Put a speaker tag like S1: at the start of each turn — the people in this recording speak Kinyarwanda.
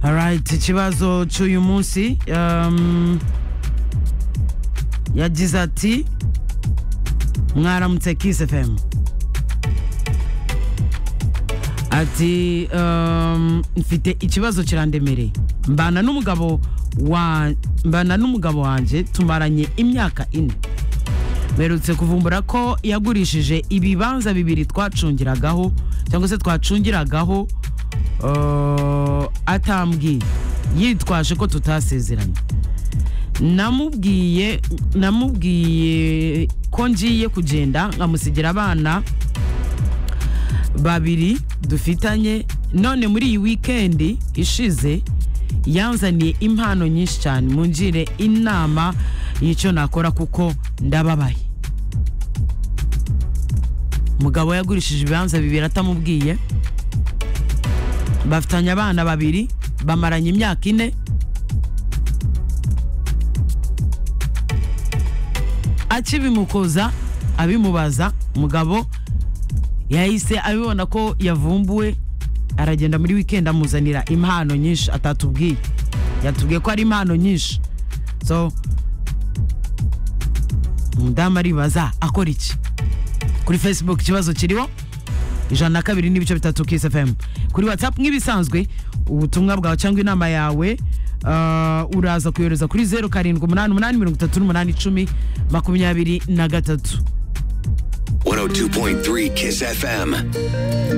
S1: alright ikibazo cy'uyu munsi um, yagize ati mwaramutse kiss fm ati um, mfite ikibazo kirandemereye mbana n'umugabo wa mbana n'umugabo wanjye tumaranye imyaka ine mperutse kuvumbura ko yagurishije ibibanza bibiri twacungiragaho cyangwa se twacungiragaho uh, atambwiye yitwaje ko tutasezeranye namubwiye namubwiye ko ngiye kugenda nkamusigira abana babiri dufitanye none muri iyi wikendi ishize yanzaniye impano nyinshi cyane mungire inama y'icyo nakora kuko ndababaye umugabo yagurishije ibibanza bibiri atamubwiye bafitanye abana babiri bamaranye imyaka ine akibimukoza abimubaza umugabo yahise abibona ko yavumbuwe aragenda muri wikendi amuzanira impano nyinshi atatubwiye yatubwiye ko ari impano nyinshi so umudamu aribaza akora iki kuri facebook ikibazo kiriho ijana na kabiri n'ibice bitatu kisi fm kuri whatsapp nk'ibisanzwe ubutumwa bwawe cyangwa inama yawe uh, uraza kuyohereza kuri zeru karindwi umunani umunani mirongo itatu n'umunani icumi makumyabiri na gatatu
S2: 102.3 Kiss FM.